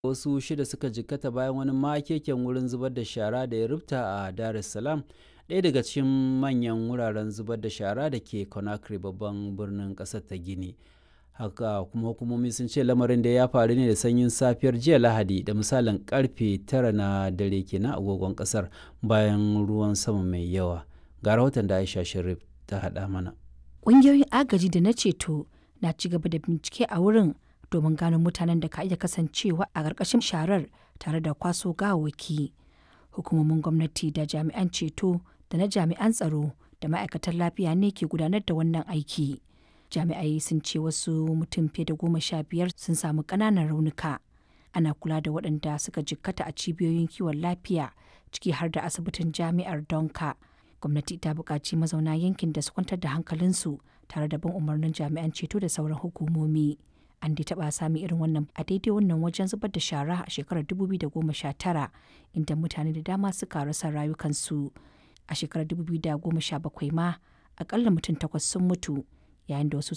wasu shida suka jikkata bayan wani makeken wurin zubar da shara da ya rufta a Dar es Salaam ɗaya daga cikin manyan wuraren zubar da shara da ke Conakry babban birnin ƙasar ta Gini. Haka kuma hukumomi sun ce lamarin da ya faru ne da sanyin safiyar jiya Lahadi da misalin karfe tara na dare kenan agogon ƙasar bayan ruwan sama mai yawa. Ga rahoton da Aisha Sharif ta haɗa mana. Ƙungiyoyin agaji da na ceto na ci gaba da bincike a wurin domin gano mutanen da ka iya kasancewa a ƙarƙashin sharar tare da kwaso gawawwaki. Hukumomin gwamnati da jami'an ceto da na jami'an tsaro da ma'aikatan lafiya ne ke gudanar da wannan aiki. Jami'ai sun ce wasu mutum fiye da goma sha biyar sun samu ƙananan raunuka. Ana kula da waɗanda suka jikkata a cibiyoyin kiwon lafiya ciki har da asibitin jami'ar Donka. Gwamnati ta buƙaci mazauna yankin da su kwantar da hankalinsu tare da bin umarnin jami'an ceto da sauran hukumomi. an dai taɓa sami irin wannan a daidai wannan wajen zubar da shara a shekarar 2019 inda mutane da dama suka rasa rayukansu a shekarar 2017 ma akalla mutum takwas sun mutu yayin da wasu